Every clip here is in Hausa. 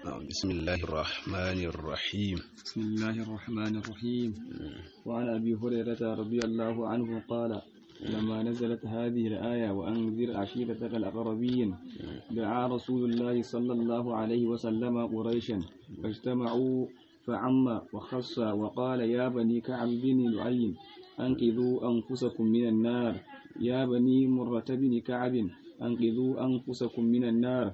بسم الله الرحمن الرحيم بسم الله الرحمن الرحيم وعن أبي هريرة رضي الله عنه قال لما نزلت هذه الآية وأنذر عشيرتك الأقربين دعا رسول الله صلى الله عليه وسلم قريشا فاجتمعوا فعم وخص وقال يا بني كعب بن لؤي أنقذوا أنفسكم من النار يا بني مرة بن كعب أنقذوا أنفسكم من النار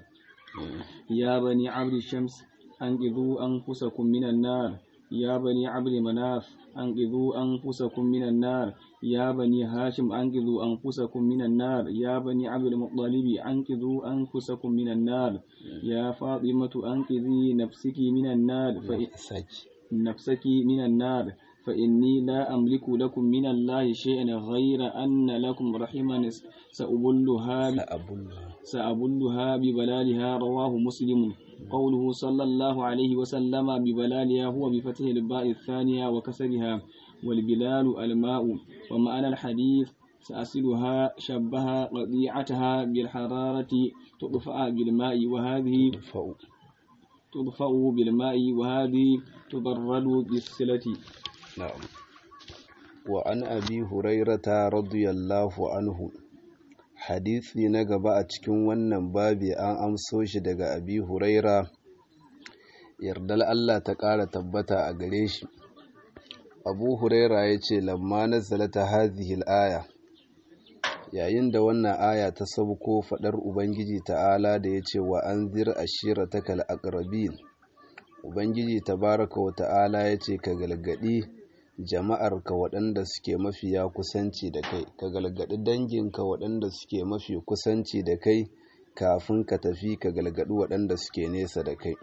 يا بني عبد الشمس أنقذوا أنفسكم من النار يا بني عبد مناف أنقذوا أنفسكم من النار يا بني هاشم أنقذوا أنفسكم من النار يا بني عبد المطلب أنقذوا أنفسكم من النار يا فاطمة أنقذي نفسك من النار نفسك من النار فإني لا أملك لكم من الله شيئا غير أن لكم رحما سأبلها سأبلها ببلالها رواه مسلم قوله صلى الله عليه وسلم ببلالها هو بفتح الباء الثانية وكسرها والبلال الماء ومعنى الحديث سأصلها شبه قطيعتها بالحرارة تطفأ بالماء وهذه تطفأ بالماء وهذه تبرد بالصلة نعم وعن أبي هريرة رضي الله عنه hadisi na gaba a cikin wannan babi an amso shi daga abi huraira yardal Allah ta ƙara tabbata a gare shi abu huraira ya ce lamma na zalata hazihil aya yayin da wannan aya ta sauko faɗar ubangiji ta'ala da ya ce wa an zir ashira ta kal'akarabin ubangiji tabaraka wa ta'ala ya ce ka galgadi jama'arka waɗanda suke mafiya kusanci da kai ka galgadi danginka waɗanda suke mafi kusanci da kai kafin ka tafi ka galgadi waɗanda suke nesa da kai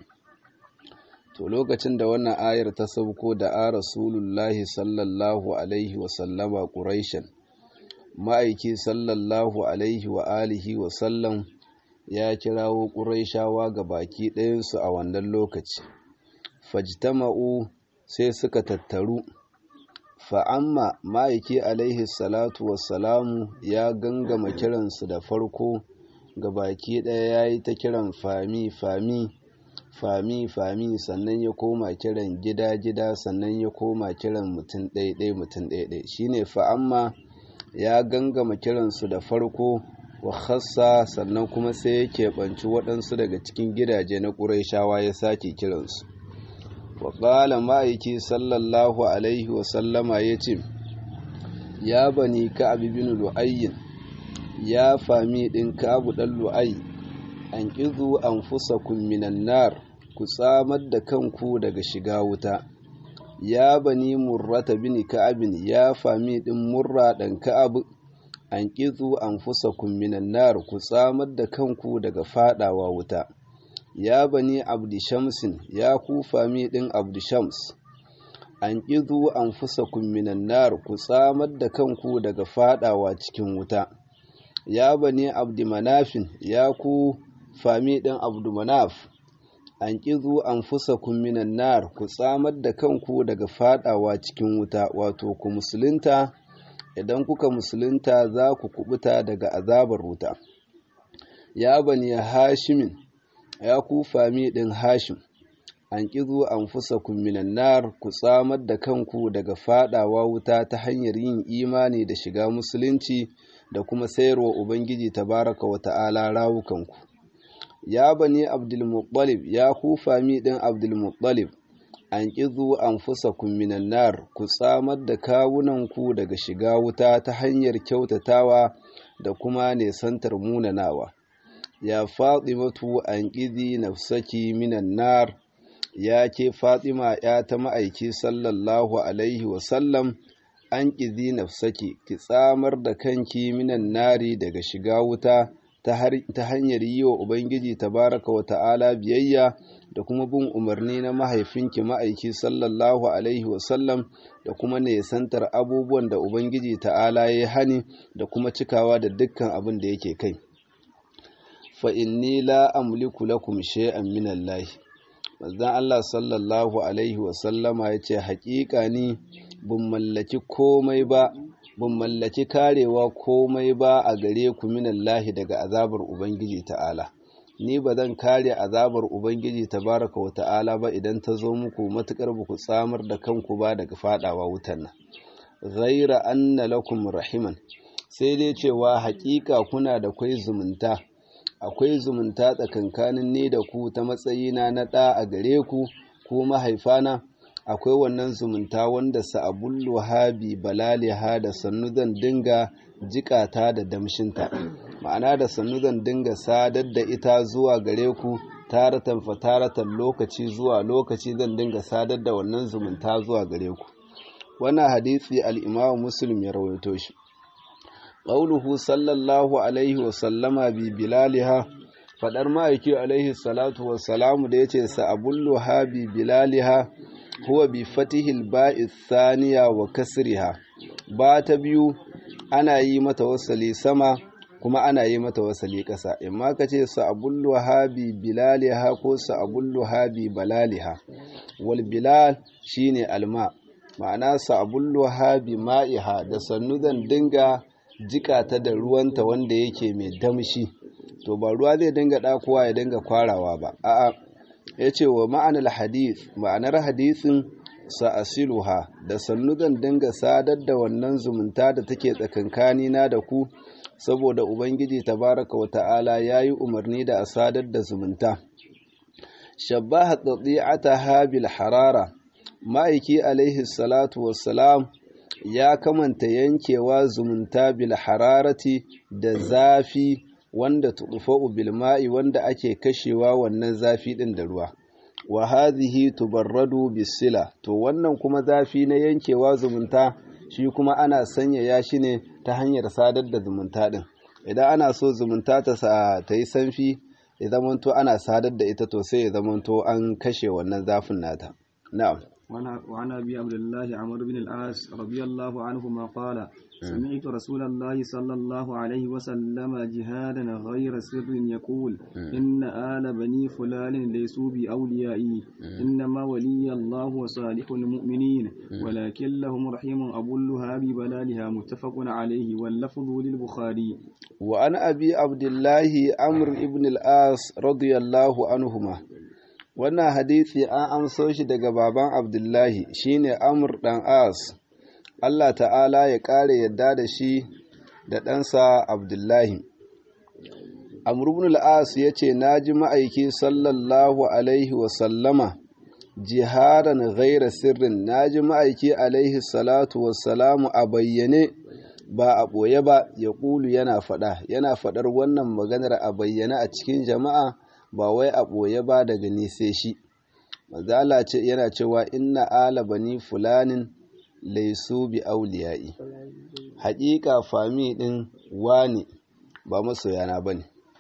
to lokacin da wannan ayar ta sauko da a rasulullahi sallallahu alaihi wasallama ƙuraishan ma'aiki sallallahu alaihi wa alihi wasallam ya kirawo ƙuraishawa ga baki ɗayansu a wannan lokaci fajtama'u sai suka tattaru fa'amma ma'aiki alaihi salatu wassalamu ya gangama kiransu da farko ga baki ɗaya ya yi ta kiran fami fami fami fami sannan ya koma kiran gida gida sannan ya koma kiran mutum ɗaiɗai mutum ɗaiɗai shine fa'amma ya gangama kiransu da farko wa khassa sannan kuma sai ya keɓanci waɗansu daga cikin gidaje na ƙuraishawa ya sake kiransu waƙala ma'aiki sallallahu alaihi wasallama ya ce ya bani ka'ab bin lu'ayyin ya fami ɗin ka'abu ɗan lu'ay an ƙizu an fusa minan nar ku tsamar da kanku daga shiga wuta ya bani murrata bin ka'abin ya fami ɗin murra ɗan ka'ab an ƙizu an fusa minan nar ku tsamar da kanku daga faɗawa wuta ya bani abdi shamsin ya ku fami ɗin abdi shams an ƙizu an fusa minan nar ku tsamar da kanku daga fadawa cikin wuta ya bani abdi manafin ya ku fami ɗin abdu manaf an ƙizu an fusa minan nar ku tsamar da kanku daga fadawa cikin wuta wato ku musulunta idan kuka musulunta za ku kubuta daga azabar wuta ya bani hashimin ya ku fami ɗin hashim an ƙizo an fusa minan nar ku tsamar da kanku daga fadawa wuta ta hanyar yin imani da shiga musulunci da kuma sayarwa ubangiji tabaraka wa ta'ala rawukanku ya bani abdulmuttalib ya ku fami ɗin abdulmuttalib an ƙizo an fusa minan nar ku tsamar da kawunanku daga shiga wuta ta hanyar kyautatawa da kuma nesantar munanawa ya fatimatu an ƙizi nafsaki minan nar ya ke fatima ya ta ma'aiki sallallahu alaihi wasallam an ƙizi nafsaki ki tsamar da kanki minan nari daga shiga wuta ta hanyar yi wa ubangiji tabaraka wa ta'ala biyayya da kuma bin umarni na mahaifinki ma'aiki sallallahu alaihi wasallam da kuma nesantar abubuwan da ubangiji ta'ala ya hani da kuma cikawa da dukkan abin da yake kai fa inni la amliku lakum shay'an min Allah manzon Allah sallallahu alaihi wa sallama yace haƙiƙa ni bin mallaki komai ba bin mallaki karewa komai ba a gare ku min Allah daga azabar ubangiji ta'ala ni ba zan kare azabar ubangiji tabaraka wa ta'ala ba idan ta zo muku matukar ba ku tsamar da kanku ba daga fadawa wutan nan ghaira anna lakum rahiman sai dai cewa hakika kuna da kwai zumunta akwai zumunta tsakankanin ni da ku ta matsayina na ɗa a gare ku ko mahaifana akwai wannan zumunta wanda sa'abullu habi balaliha da sannu zan dinga jikata da damshinta ma'ana da sannu zan dinga sadar da ita zuwa gare ku taratan fataratan lokaci zuwa lokaci zan dinga sadar da wannan zumunta zuwa gare ku wannan hadisi al-imamu muslim ya rawaito shi qauluhu sallallahu alaihi wa sallama bi bilaliha fadar ma'aiki alaihi salatu wa salamu da yace sa'abullu ha bi bilaliha huwa bi fatihil ba'i thaniya wa kasriha ba ta biyu ana yi mata wasali sama kuma ana yi mata wasali ƙasa imma ka ce sa'abullu ha bi bilaliha ko sa'abullu ha bi balaliha wal bilal shine alma ma'ana sa'abullu ha bi ma'iha da sannu zan dinga jikata da ruwanta wanda yake mai damshi to ba ruwa zai dinga ɗakuwa ya dinga kwarawa ba a'a ya ce wa ma'anar hadith ma'anar hadithin sa'asiluha da sannu zan dinga sadar da wannan zumunta da take tsakankanina da ku saboda ubangiji tabaraka wa ta'ala ya yi umarni da a sadar da zumunta shabbaha tsatsi'ata habil harara ma'aiki alaihi salatu wassalam ya kamanta yankewa zumunta bil hararati da zafi wanda tudufa'u bil ma'i wanda ake kashewa wannan zafi din da ruwa wa hadhihi tubarradu bisila to wannan kuma zafi na yankewa zumunta shi kuma ana sanyaya shi ne ta hanyar sadar da zumunta din idan ana so zumunta ta ta yi sanfi ya zamanto ana sadar da ita to sai ya zamanto an kashe wannan zafin nata na'am وعن أبي عبد الله عمرو بن العاص رضي الله عنهما قال سمعت رسول الله صلى الله عليه وسلم جهادا غير سر يقول إن آل بني فلان ليسوا بأوليائي إنما ولي الله وصالح المؤمنين ولكن لهم رحيم أبو اللهاب بلالها متفق عليه واللفظ للبخاري وعن أبي عبد الله عمرو بن العاص رضي الله عنهما wannan hadisi an amso shi daga baban abdullahi shine amr dan as Allah ta'ala ya ƙare yadda da shi da ɗansa abdullahi amr ibn al-as ya ce na ji ma'aiki sallallahu alaihi wasallama jiharan ghaira sirrin na ji ma'aiki alaihi salatu wassalamu a bayyane ba a ɓoye ba ya ƙulu yana faɗa yana faɗar wannan maganar a bayyane a cikin jama'a ba wai a ɓoye ba daga nise shi mazala ce yana cewa inna ala bani fulanin laisu bi auliya'i haƙiƙa fami ɗin wani ba masoyana ba ne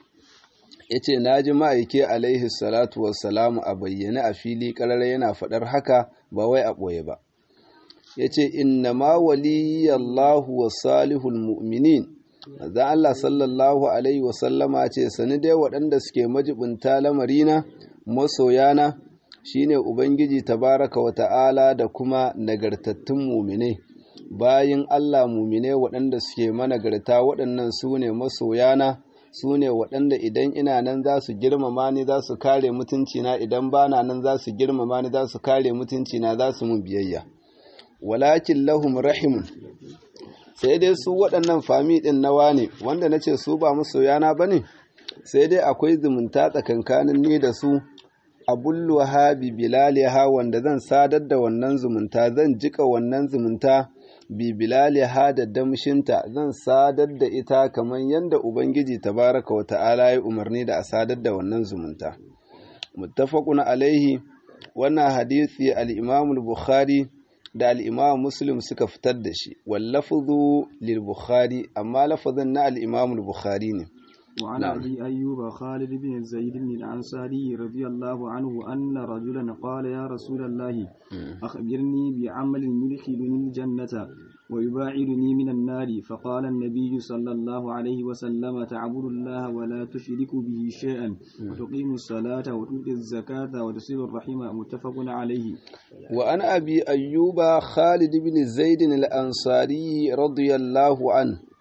ya ce na ji ma'aike alaihi salatu wassalamu a bayyane a fili ƙarara yana faɗar haka ba wai a ɓoye ba ya ce inna ma waliyallahu wa salihul mu'minin Maza Allah sallallahu Alaihi wasallama ce, Sani dai waɗanda suke majibinta lamarina, masoyana, shi ne Ubangiji tabaraka wa ta'ala da kuma nagartattun mumine. Bayin Allah mumine waɗanda suke managarta waɗannan su ne masoyana, su ne waɗanda idan ina nan za su girmama ni za su kare mutuncina, idan ba na nan za su girmama ni za su kare mutuncina za su mun biyayya. Walakin lahum rahimun. sai dai su waɗannan fami ɗin nawa ne wanda na ce su ba masoyana ba ne sai dai akwai zumunta tsakankanin ni da su abullu habi bilaliha wanda zan sadar da wannan zumunta zan jika wannan zumunta bi bilaliha da damshinta zan sadar da ita kamar yadda ubangiji tabaraka wa ta'ala ya umarni da a sadar da wannan zumunta muttafaqun alaihi wannan hadisi al-imam al-bukhari da al'imam muslim suka fitar da shi wallafuzu lil-bukhari amma lafazin na al'imam bukhari ne وعن أبي أيوب خالد بن زيد بن الأنصاري رضي الله عنه أن رجلا قال يا رسول الله أخبرني بعمل يدخلني الجنة ويباعدني من النار فقال النبي صلى الله عليه وسلم تعبد الله ولا تشرك به شيئا وتقيم الصلاة وتؤتي الزكاة وتصل الرحم متفق عليه وعن أبي أيوب خالد بن زيد الأنصاري رضي الله عنه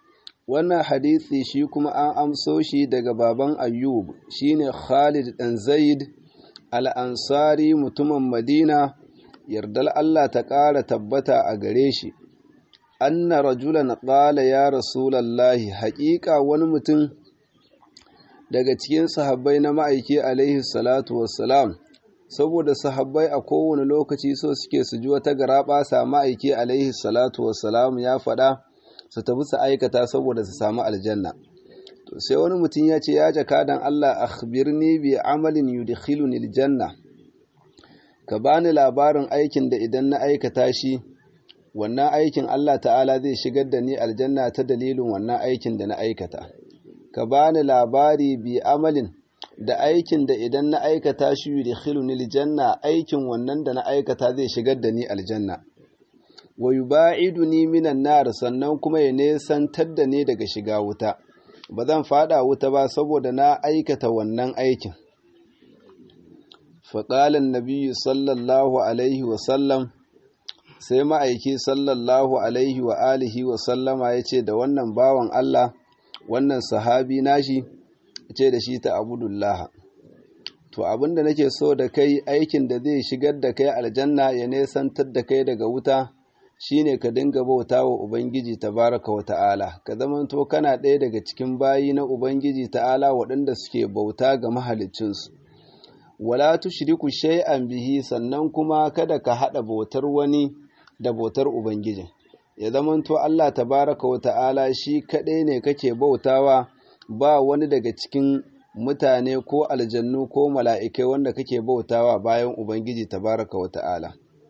wannan hadisi shi kuma an amso shi daga baban ayyub shine khalid dan zaid al-ansari mutumin madina yardal Allah ta ƙara tabbata a gare shi anna rajulan qala ya rasulallahi haƙiƙa wani mutum daga cikin sahabbai na ma'aiki alaihi salatu wassalam saboda sahabbai a kowane lokaci so suke su ji wata garaɓasa ma'aiki alaihi salatu wassalam ya faɗa su tafi su aikata saboda su samu aljanna to sai wani mutum ya ce ya jakadan Allah akhbirni bi amalin yudkhiluni aljanna ka bani labarin aikin da idan na aikata shi wannan aikin Allah ta'ala zai shigar da ni aljanna ta dalilin wannan aikin da na aikata ka bani labari bi amalin da aikin da idan na aikata shi yudkhiluni aljanna aikin wannan da na aikata zai shigar da ni aljanna wa yuba'iduni minan nar sannan kuma ya nesantar da ni daga shiga wuta ba zan fada wuta ba saboda na aikata wannan aikin faƙalan nabiyyu sallallahu alaihi wasallam sai ma'aiki sallallahu alaihi wa alihi wa sallama ya ce da wannan bawan Allah wannan sahabi nashi ce da shi ta abudullah to abinda nake so da kai aikin da zai shigar da kai aljanna ya nesantar da kai daga wuta shine ka dinga bauta wa ubangiji tabaraka wa ta'ala ka zamanto kana ɗaya daga cikin bayi na ubangiji ta'ala waɗanda suke bauta ga mahaliccinsu wala tushriku shay'an bihi sannan kuma kada ka hada bautar wani da bautar ubangiji ya zamanto Allah tabaraka wa ta'ala shi kadai ne kake bautawa ba wani daga cikin mutane ko aljannu ko mala'ikai wanda kake bautawa bayan ubangiji tabaraka wa ta'ala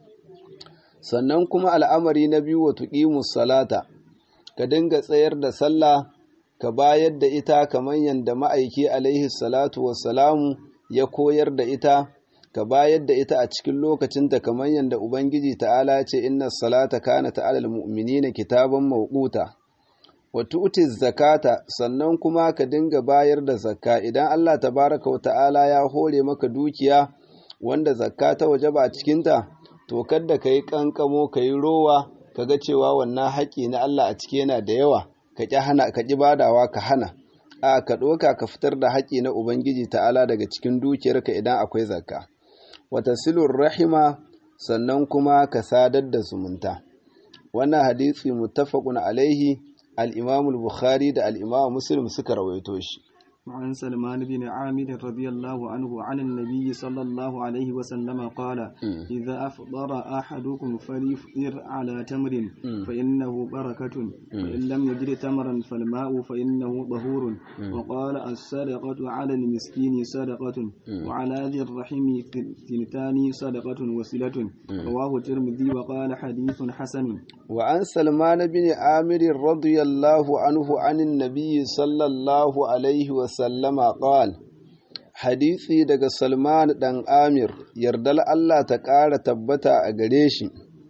sannan kuma al'amari na biyu wa tuqimus salata ka dinga tsayar da sallah ka bayar da ita kamar yadda ma'aiki alaihi salatu wassalamu ya koyar da ita ka bayar da ita a cikin lokacinta kamar yadda Ubangiji ta'ala ce inna salata kana ta'alal mu'minina kitaban mawquta wa tu'ti zakata sannan kuma ka dinga bayar da zakka idan Allah tabaraka wa ta'ala ya hore maka dukiya wanda zakka ta wajaba a cikinta to kada ka yi kankamo ka yi rowa ka ga cewa wannan haƙƙi na Allah a ciki yana da yawa ka ƙi hana ka ƙi badawa ka hana a ka ɗoka ka fitar da haƙƙi na Ubangiji ta'ala daga cikin dukiyarka idan akwai zakka. Wata silur rahima sannan kuma ka sadar da zumunta. Wannan hadisi muttafaqun alaihi al-Imam al-Bukhari da al-Imam Muslim suka rawaito shi. وعن سلمان بن عامر رضي الله عنه عن النبي صلى الله عليه وسلم قال إذا أفطر أحدكم فليفطر على تمر فإنه بركة فإن لم يجد تمرا فالماء فإنه ظهور وقال الصدقة على المسكين صدقة وعلى ذي الرحم ثنتان صدقة وصلة رواه الترمذي وقال حديث حسن وعن سلمان بن عامر رضي الله عنه عن النبي صلى الله عليه وسلم sallama qal hadisi daga Salman dan Amir yardal Allah ta ƙara tabbata a gare shi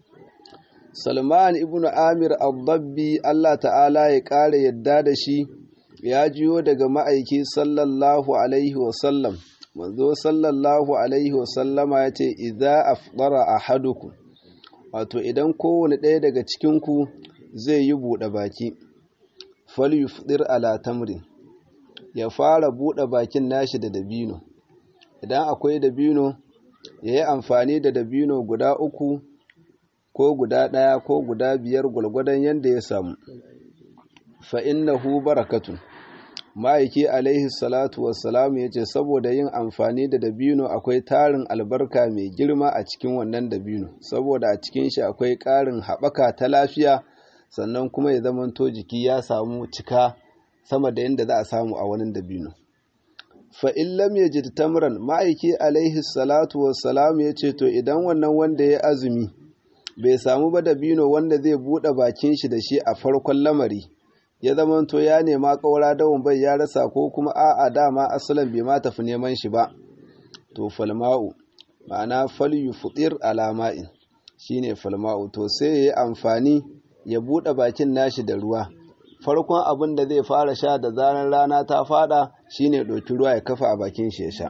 Salman ibn Amir al-Dabbi Allah ta'ala ya ƙara yadda da shi ya jiyo daga ma'aiki sallallahu alaihi wasallam manzo sallallahu alaihi wasallama ya ce idza afdara ahadukum wato idan kowane ɗaya daga cikinku zai yi buɗe baki falyufdir ala tamrin ya fara buɗe bakin nashi da dabino idan akwai dabino ya yi amfani da dabino guda uku ko guda ɗaya ko guda biyar gwalgwadon yadda ya samu fa'innahu barakatun ma'aiki alaihi salatu wassalamu ya ce saboda yin amfani da dabino akwai tarin albarka mai girma a cikin wannan dabino saboda a cikin shi akwai ƙarin haɓaka ta lafiya sannan kuma ya zamanto jiki ya samu cika sama da yadda za a samu a wani dabino fa in lam yajid tamran ma'aiki alaihi salatu wassalam ya ce to idan wannan wanda ya azumi bai samu ba dabino wanda zai buɗe bakin shi da shi a farkon lamari ya zamanto ya nema ƙaura dawon bai ya rasa ko kuma a'a dama asalan bai ma tafi neman shi ba to falma'u ma'ana falyufutir alama'in shine falma'u to sai ya yi amfani ya buɗe bakin nashi da ruwa farkon abin da zai fara sha da zarar rana ta fada shine ɗauki ruwa ya kafa a bakin shi ya sha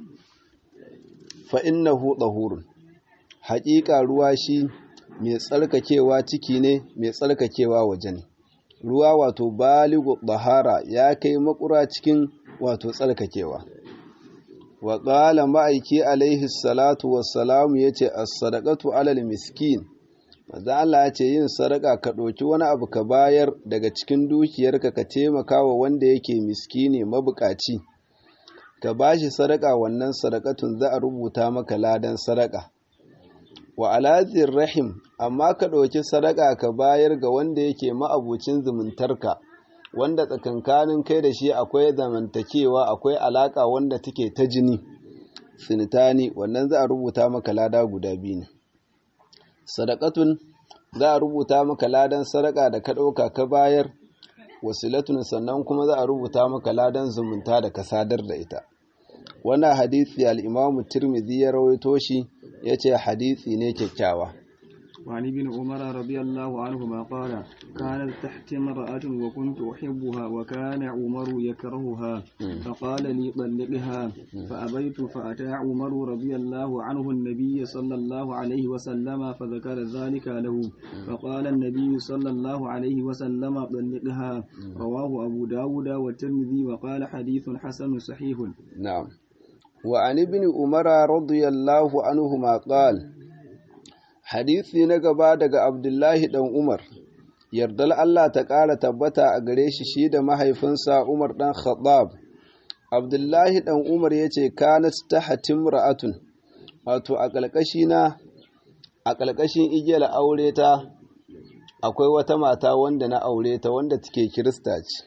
fa innahu dahurun haƙiƙa ruwa shi mai tsarkakewa ciki ne mai tsarkakewa waje ne ruwa wato baligu bahara ya kai makura cikin wato tsarkakewa wa ƙala ma'aiki alaihi salatu wassalamu ya ce as-sadaqatu alal miskin maza Allah ya ce yin sadaka ka ɗauki wani abu ka bayar daga cikin dukiyarka ka taimaka wa wanda yake miskini mabukaci ka bashi sadaka wannan sadakatun za a rubuta maka ladan sadaka wa alazir rahim amma ka ɗauki sadaka ka bayar ga wanda yake ma'abucin zumuntarka wanda tsakankanin kai da shi akwai zamantakewa akwai alaka wanda take ta jini sinitani wannan za a rubuta maka lada guda biyu ne sadakatun za a rubuta maka ladan sadaka da ka ɗauka ka bayar wasilatun sannan kuma za a rubuta maka ladan zumunta da ka sadar da ita wannan hadisi al-imamu tirmidhi ya rawaito shi yace hadisi ne kyakkyawa وعن ابن عمر رضي الله عنهما قال كانت تحت امرأة وكنت أحبها وكان عمر يكرهها فقال لي طلقها فأبيت فأتى عمر رضي الله عنه النبي صلى الله عليه وسلم فذكر ذلك له فقال النبي صلى الله عليه وسلم طلقها رواه أبو داود والترمذي وقال حديث حسن صحيح نعم وعن ابن عمر رضي الله عنهما قال hadisi na gaba daga abdullahi dan umar yardal Allah ta ƙara tabbata a gare shi shi da mahaifinsa umar dan khattab abdullahi dan umar ya ce kanat ta hatim ra'atun wato a ƙalƙashina a ƙalƙashin igiyar aure ta akwai wata mata wanda na aure ta wanda take kirista ce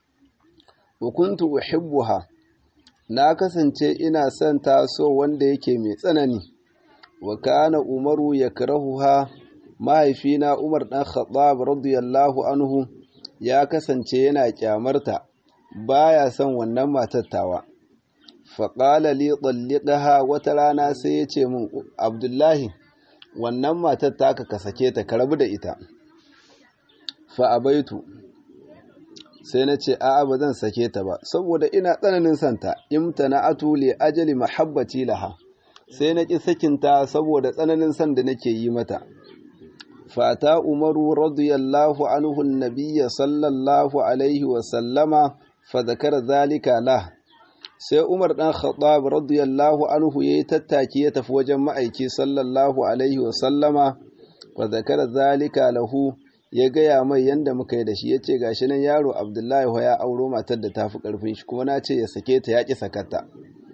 hukuntu uhibbuha na kasance ina son ta so wanda yake mai tsanani wa kana umaru ya karahuha mahaifina umar ɗan khattab radiyallahu anhu ya kasance yana kyamarta baya son wannan matattawa faƙala li tsalliƙaha wata rana sai ya ce min abdullahi wannan matar taka ka sake ta ka rabu da ita fa'abaitu sai na ce a'a ba zan sake ta ba saboda ina tsananin santa imtana atuli ajali mahabbati laha sai na ƙi sakinta saboda tsananin san da nake yi mata. Fata Umaru radiyallahu anhu nabiyya sallallahu alaihi wasallama fa zakara zalika la. Sai Umar ɗan Khattab radiyallahu anhu ya yi tattaki ya tafi wajen ma'aiki sallallahu alaihi wasallama fa zakara zalika lahu ya gaya mai yanda muka yi da shi ya ce gashi nan yaro Abdullahi ya auro matar da ta fi ƙarfin shi kuma na ce ya sake ta ya ƙi sakata.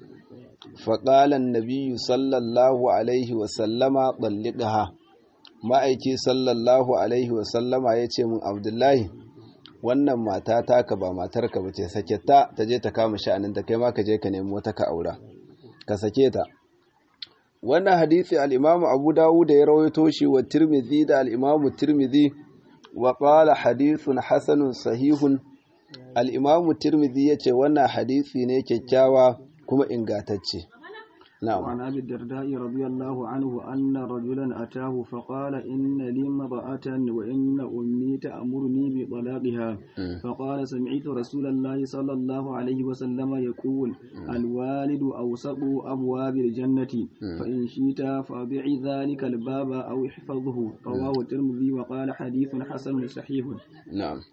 faƙalan nabiyu sallallahu alaihi wasallama ɓalliɗaha ma'aiki sallallahu alaihi wasallama ya ce min abdullahi wannan mata taka ba matarka ba ce sake ta ta je ta kama sha'aninta kai ma ka je ka nemo ta ka aura ka sake ta wannan hadisi al'imamu abu dawud da ya rawaito shi wa tirmidhi da al'imamu tirmidhi wa qala hadithun hasanun sahihun al'imamu tirmidhi ya ce wannan hadisi ne kyakkyawa kuma ingatacce na'am وعن أبي الدرداء رضي الله عنه أن رجلا أتاه فقال إن لي امرأة وإن أمي تأمرني بطلاقها فقال سمعت رسول الله صلى الله عليه وسلم يقول الوالد أوسط أبواب الجنة فإن شئت فأبعي ذلك الباب أو احفظه رواه الترمذي وقال حديث حسن صحيح na'am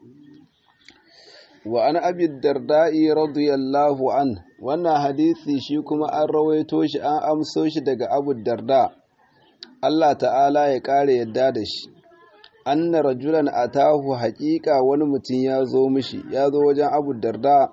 wa an abi darda'i radiyallahu an wannan hadisi shi kuma an rawaito shi an amso shi daga abu darda Allah ta'ala ya ƙara yadda da shi anna rajulan atahu haƙiƙa wani mutum ya zo mishi ya zo wajen abu darda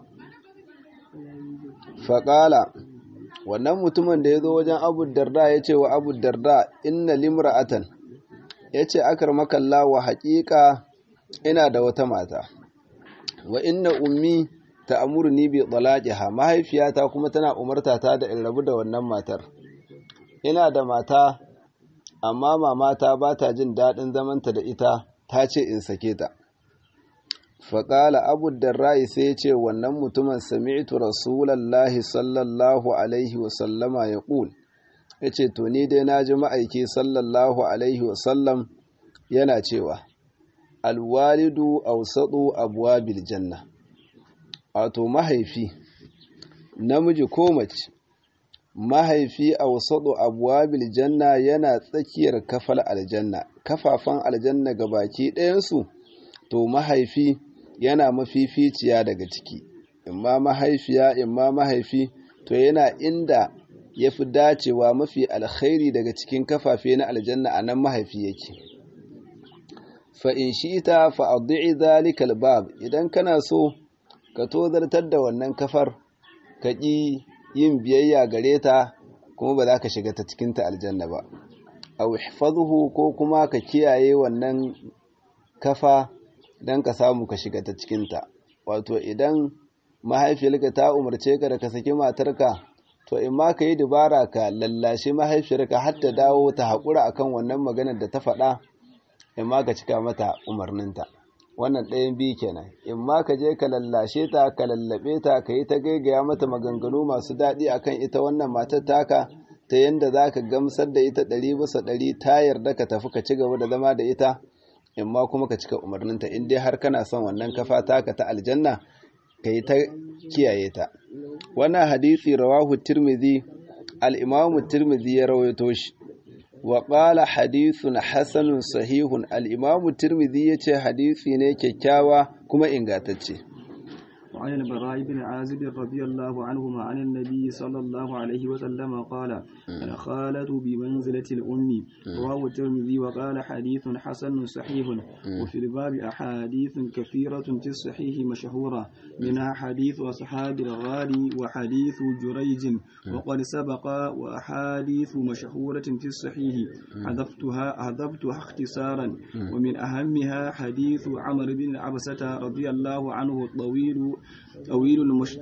faƙala wannan mutumin da ya zo wajen abu darda ya ce wa abu darda inna limra'atan ya ce akar makalla wa haƙiƙa ina da wata mata wa inna ummi ta amurni bi talaqiha mahaifiyata kuma tana umarta ta da in rabu da wannan matar ina da mata amma mamata ba ta jin daɗin zamanta da ita ta ce in sake ta faƙala abu darra'i sai ce wannan mutumin sami'tu rasulallahi sallallahu alaihi wasallama ya ƙul ya ce to ni dai na ji ma'aiki sallallahu alaihi wasallam yana cewa alwalidu ausadu abwabil janna wato mahaifi namiji ko mace mahaifi ausadu abwabil janna yana tsakiyar kafal aljanna kafafan aljanna ga baki ɗayansu to mahaifi yana mafificiya daga ciki imma mahaifiya imma mahaifi to yana inda ya fi dacewa mafi alkhairi daga cikin kafafe na aljanna a nan mahaifi yake fa'in shi ita fa'addu'i zalikal bab idan kana so ka tozartar da wannan kafar ka ƙi yin biyayya gare ta kuma ba za ka shiga ta cikinta aljanna ba a wihfazuhu ko kuma ka kiyaye wannan kafa don ka samu ka shiga ta cikinta wato idan mahaifiyarka ta umarce ka da ka saki matarka to in ma ka yi dubara ka lallashe mahaifiyarka har ta dawo ta haƙura akan wannan maganar da ta faɗa in ma ka cika mata umarninta wannan ɗayan biyu kenan in ma ka je ka lallashe ta ka lallaɓe ta ka yi ta gaigaya mata maganganu masu daɗi akan ita wannan matar taka ta yadda za ka gamsar da ita ɗari bisa ɗari ta yarda ka tafi ka ci gaba da zama da ita in ma kuma ka cika umarninta in dai har kana son wannan kafa taka ta aljanna ka yi ta kiyaye ta wannan hadisi rawahu tirmidhi al-imamu tirmidhi ya rawaito shi wa qala hadithun hasanun sahihun al-imamu tirmidhi yace hadisi ne kyakkyawa kuma ingantacce وعن البراء بن عازب رضي الله عنهما عن النبي صلى الله عليه وسلم قال الخالة بمنزلة الأم رواه الترمذي وقال حديث حسن صحيح وفي الباب أحاديث كثيرة في الصحيح مشهورة منها حديث أصحاب الغار وحديث جريج وقد سبق وأحاديث مشهورة في الصحيح حذفتها حذفتها اختصارا ومن أهمها حديث عمرو بن عبسة رضي الله عنه الطويل طويل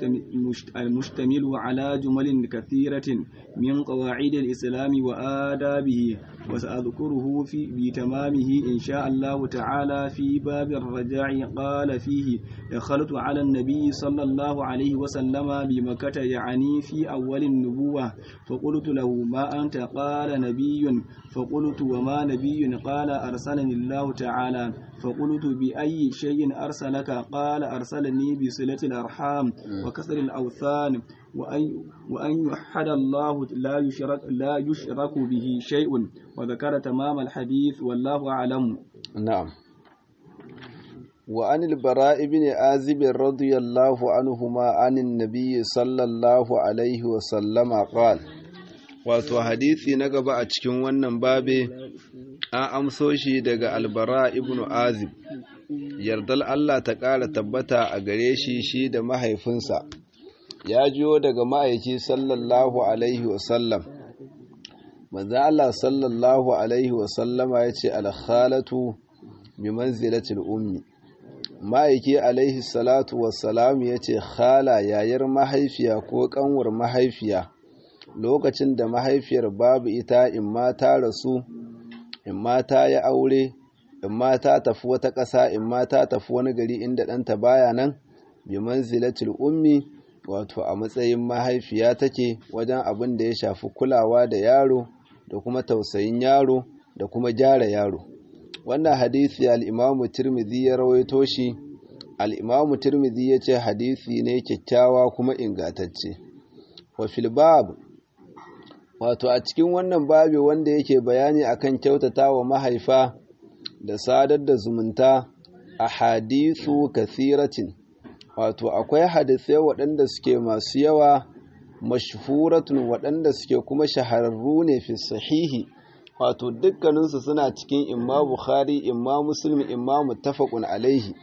المشتمل على جمل كثيرة من قواعد الإسلام وآدابه وسأذكره في بتمامه إن شاء الله تعالى في باب الرجاع قال فيه دخلت على النبي صلى الله عليه وسلم بمكة يعني في أول النبوة فقلت له ما أنت قال نبي فقلت وما نبي قال أرسلني الله تعالى فقلت بأي شيء أرسلك قال أرسلني بصلة الأرحام وكسر الأوثان وأن وأن يوحد الله لا يشرك لا يشرك به شيء وذكر تمام الحديث والله أعلم نعم وعن البراء بن عازب رضي الله عنهما عن النبي صلى الله عليه وسلم قال wato hadisi na gaba a cikin wannan babe an amso shi daga albara ibn azib yardal Allah ta ƙara tabbata a gare shi shi da mahaifinsa ya jiyo daga ma'aiki sallallahu alaihi wasallam manzo Allah sallallahu alaihi wasallama ya ce alkhalatu bi manzilatil ummi ma'aiki alaihi salatu wassalam ya ce khala yayar mahaifiya ko kanwar mahaifiya lokacin da mahaifiyar babu ita in ma ta rasu in ma ta yi aure in ma ta tafi wata ƙasa in ma ta tafi wani gari inda ɗanta baya nan bi manzilatil ummi wato a matsayin mahaifiya take wajen abin da ya shafi kulawa da yaro da kuma tausayin yaro da kuma gyara yaro wannan hadisi al-imamu tirmidhi ya rawaito shi al-imamu tirmidhi ya ce hadisi ne kyakkyawa kuma ingantacce wa fil bab wato a cikin wannan babi wanda yake bayani akan kyautata wa mahaifa da sadar da zumunta a hadisu kasiratin wato akwai hadisai waɗanda suke masu yawa mashhuratun waɗanda suke kuma shahararru ne fi sahihi wato dukkaninsu suna cikin imma bukhari imma muslim imma muttafaqun alaihi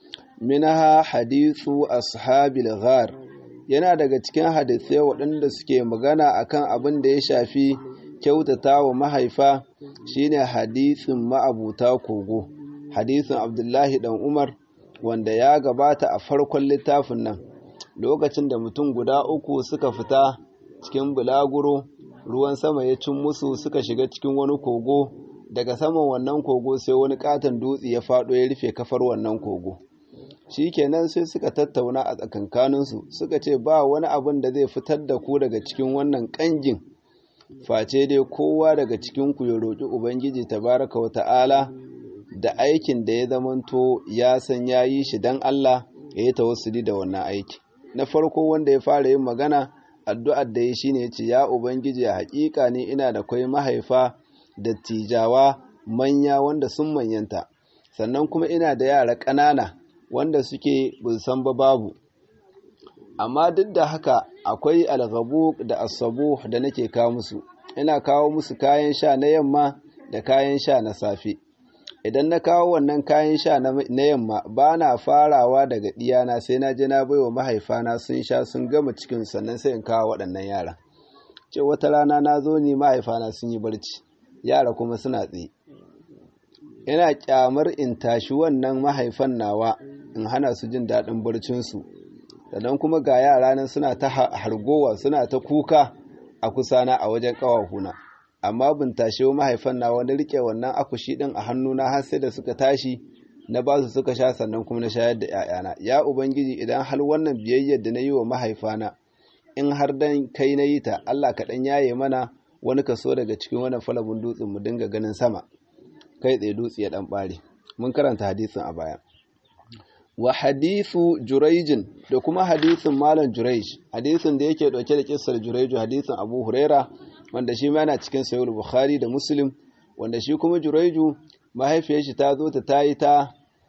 minha hadithu ashabil ghar yana daga cikin hadisai waɗanda suke magana akan abin da ya shafi kyautata wa mahaifa shine hadisin ma'abuta kogo hadisin abdullahi dan umar wanda ya gabata a farkon littafin nan lokacin da mutum guda uku suka fita cikin bulaguro ruwan sama ya cin musu suka shiga cikin wani kogo daga saman wannan kogo sai wani katon dutse ya faɗo ya rufe kafar wannan kogo shikenan sai suka tattauna a tsakankaninsu suka ce ba wani abin da zai fitar da ku daga cikin wannan ƙangin face dai kowa daga cikin ku ya roƙi ubangiji tabaraka wa ta'ala da aikin da ya zamanto ya san ya yi shi don Allah ya yi tawassuli da wannan aiki na farko wanda ya fara yin magana addu'ar da ya shi ne ce ya ubangiji a haƙiƙa ne ina da kwai mahaifa da tijawa manya wanda sun manyanta sannan kuma ina da yara ƙanana wanda suke san ba babu amma duk da haka akwai algabu da asabu da nake kawo musu ina kawo musu kayan sha na yamma da kayan sha na safe idan na kawo wannan kayan sha na yamma ba na farawa daga ɗiyana sai na je na bai wa mahaifana sun sha sun gama cikin sannan sai in kawo waɗannan yara ce wata rana na zo ne mahaifana sun yi barci yara kuma suna tsaye ina kyamar in tashi wannan mahaifan nawa in hana su jin daɗin barcinsu sannan kuma ga yara nan suna ta hargowa suna ta kuka a kusana a wajen ƙawahuna amma bin tashi mahaifan na wani rike wannan akushi din a hannuna har sai da suka tashi na ba su suka sha sannan kuma na shayar da ‘ya'yana ya ubangiji idan har wannan biyayyar da na yi wa mahaifana in har dan kai na yi ta Allah kaɗan yaye mana wani kaso daga cikin wannan falabin dutsen mu dinga ganin sama kai tsaye dutse ya ɗan ɓare mun karanta hadisin a baya wa hadithu juraijin da kuma hadithin malam juraij hadisin da yake ɗauke da kissar juraiju hadisin abu huraira wanda shi ma yana cikin sayar bukhari da muslim wanda shi kuma juraiju mahaifiyar shi ta zo ta tayi ta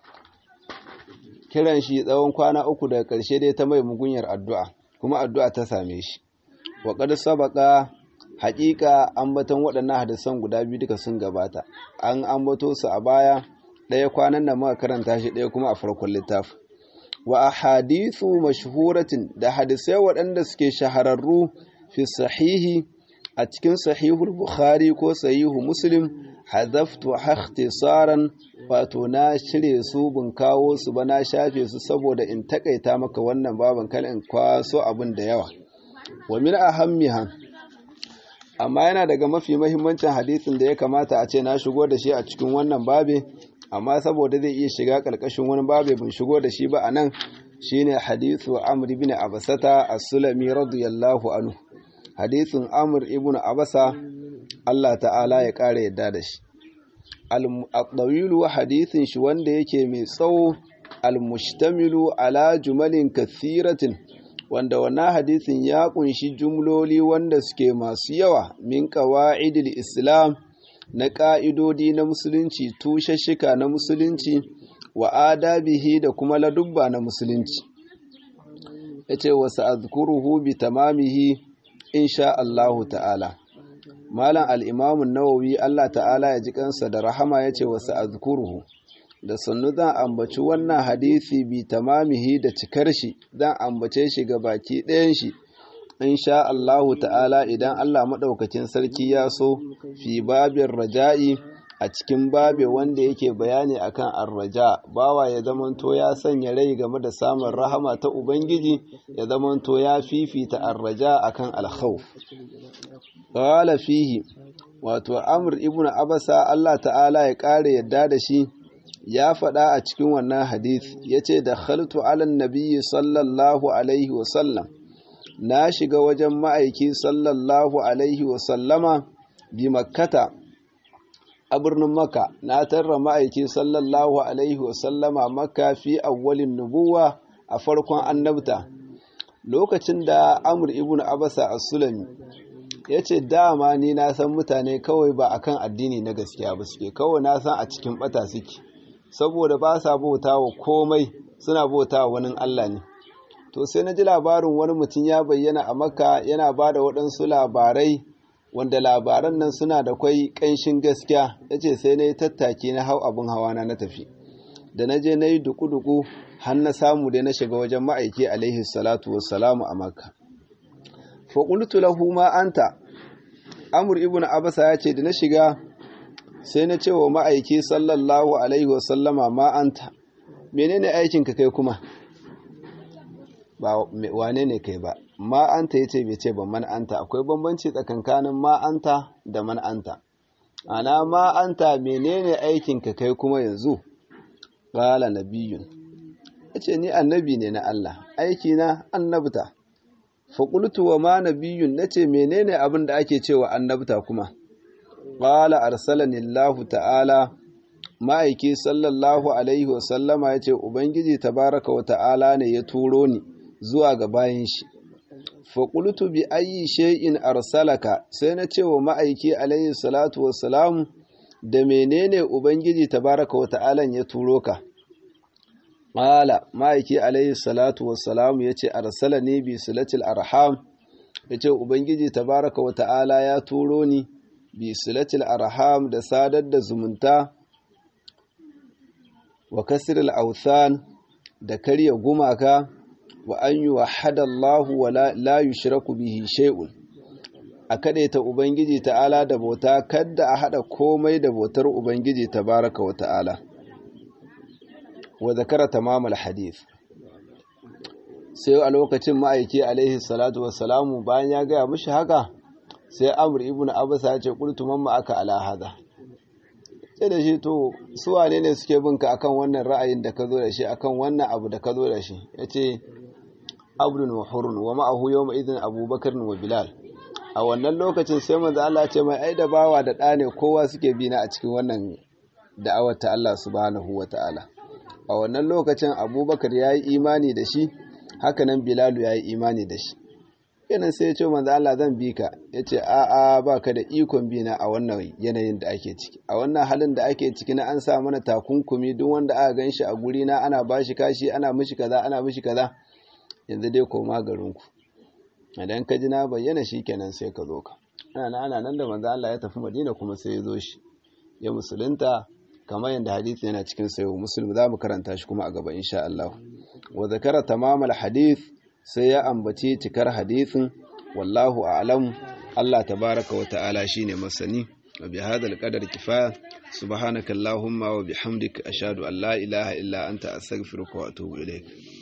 kiran shi tsawon kwana uku daga ƙarshe dai ta mai mugunyar addu'a kuma addu'a ta same shi wa qad sabaqa haƙiƙa ambaton waɗannan hadisan guda biyu duka sun gabata an ambato su a baya ɗaya kwanan nan muka karanta shi ɗaya kuma a farkon littafi wa ahadithu mashhuratin da hadisai waɗanda suke shahararru fi sahihi a cikin sahihul bukhari ko sahihu muslim hadaftu ikhtisaran wato na cire su bin kawo su ba na shafe su saboda in takaita maka wannan baban kal in kwaso abin da yawa wa min ahammiha amma yana daga mafi mahimmancin hadisin da ya kamata a ce na shigo da shi a cikin wannan babe amma saboda zai iya shiga karkashin wani babe bin shigo da shi ba a nan shine hadithu amr ibn abasata as-sulami radiyallahu anhu hadithin amr ibn abasa Allah ta'ala ya ƙara yadda da shi al-dawilu hadithin shi wanda yake mai tsawo al-mushtamilu ala jumalin kathiratin wanda wannan hadisin ya kunshi jumloli wanda suke masu yawa min qawaidil islam na ƙa'idodi na musulunci tushashika na musulunci wa adabihi da kuma ladubba na musulunci yace wa sa'adhkuruhu bi tamamihi insha Allahu ta'ala malam al-imam an-nawawi Allah ta'ala ya ji kansa da rahama yace wa sa'adhkuruhu da sannu zan ambaci wannan hadisi bi tamamihi da cikar shi zan ambace shi ga baki ɗayan shi insha Allahu ta'ala idan Allah maɗaukacin sarki ya so fi babin raja'i a cikin babe wanda yake bayani akan arraja bawa ya zamanto ya sanya rai game da samun rahama ta ubangiji ya zamanto ya fifita arraja akan alkhawf qala fihi wato amr ibnu abasa Allah ta'ala ya kare yadda da shi ya faɗa a cikin wannan hadith yace da khaltu ala nabiyyi sallallahu alaihi wa sallam na shiga wajen ma'aiki sallallahu alaihi wa sallama bi makkata a birnin Makka na tarra ma'aiki sallallahu alaihi wasallama Makka fi awwalin nubuwa a farkon annabta lokacin da Amr ibn Abasa as-Sulami yace dama ni na san mutane kawai ba akan addini na gaskiya ba suke kawai na san a cikin bata suke saboda ba sa bautawa komai suna bautawa wani Allah ne to sai na ji labarin wani mutum ya bayyana a Makka yana ba da waɗansu labarai wanda labaran nan suna da kwai ƙanshin gaskiya ya ce sai na yi tattaki na hau abin hawa na na tafi da na je na yi duku-duku har na samu dai na shiga wajen ma'aiki alaihi salatu wassalamu a makka faƙultu lahu ma anta amur ibn abasa ya ce da na shiga sai na ce wa ma'aiki sallallahu alaihi wasallama ma anta menene aikinka kai kuma ba wane ne kai ba ma'anta ya ce bai ce ban man'anta akwai bambanci tsakankanin ma'anta da man'anta ana ma'anta menene aikinka kai kuma yanzu ƙala nabiyun ya ce ni annabi ne na Allah aiki na annabta faƙultu wa ma nabiyun na ce menene abin da ake cewa annabta kuma ƙala arsalani Allah ta'ala ma'aiki sallallahu alaihi wasallama ya ce ubangiji tabaraka wa ta'ala ne ya turo ni zuwa ga bayan shi faƙultu bi ayi shay'in arsalaka sai na ce wa ma'aiki alayhi salatu wassalamu da menene ubangiji tabaraka wa ta'ala ya turo ka qala ma'aiki alayhi salatu wassalamu yace arsalani bi silatil arham yace ubangiji tabaraka wa ta'ala ya turo ni bi silatil arham da sadar da zumunta wa kasril authan da karya gumaka wa an yuwahhada Allahu wa la yushraku bihi shay'un a ta ubangiji ta'ala da bauta kadda a hada komai da bautar ubangiji tabaraka wa ta'ala wa zakara tamamul hadith sai a lokacin ma'aiki alaihi salatu wassalamu bayan ya gaya mishi haka sai amur ibn abasa ya ce qultu mamma aka ala hada sai da shi to su wane ne suke bin ka akan wannan ra'ayin da ka zo da shi akan wannan abu da ka zo da shi yace abdun wa hurun wa ma'ahu yawma idin abubakar wa bilal a wannan lokacin sai manzo Allah ya ce mai ai da bawa da ɗa ne kowa suke bi na a cikin wannan da'awar ta Allah subhanahu wa ta'ala a wannan lokacin abubakar ya yi imani da shi hakanan bilalu ya yi imani da shi yanan sai ya ce manzo Allah zan bi ka ya ce a'a ba ka da ikon bi na a wannan yanayin da ake ciki a wannan halin da ake ciki na an sa mana takunkumi duk wanda aka gan shi a guri na ana ba shi kashi ana mishi kaza ana mishi kaza yanzu dai koma garinku idan ka ji na bayyana shi kenan sai ka zo ka ana ana nan da manzo Allah ya tafi Madina kuma sai ya zo shi ya musulunta kamar yadda hadisi yana cikin sayo muslim za mu karanta shi kuma a gaba insha Allah wa zakara tamamal hadith sai ya ambaci cikar hadisin wallahu a'lam Allah tabaraka wa ta'ala shine masani wa bi hadal qadar kifaya subhanaka allahumma wa bihamdika ashhadu an la ilaha illa anta astaghfiruka wa atubu ilaik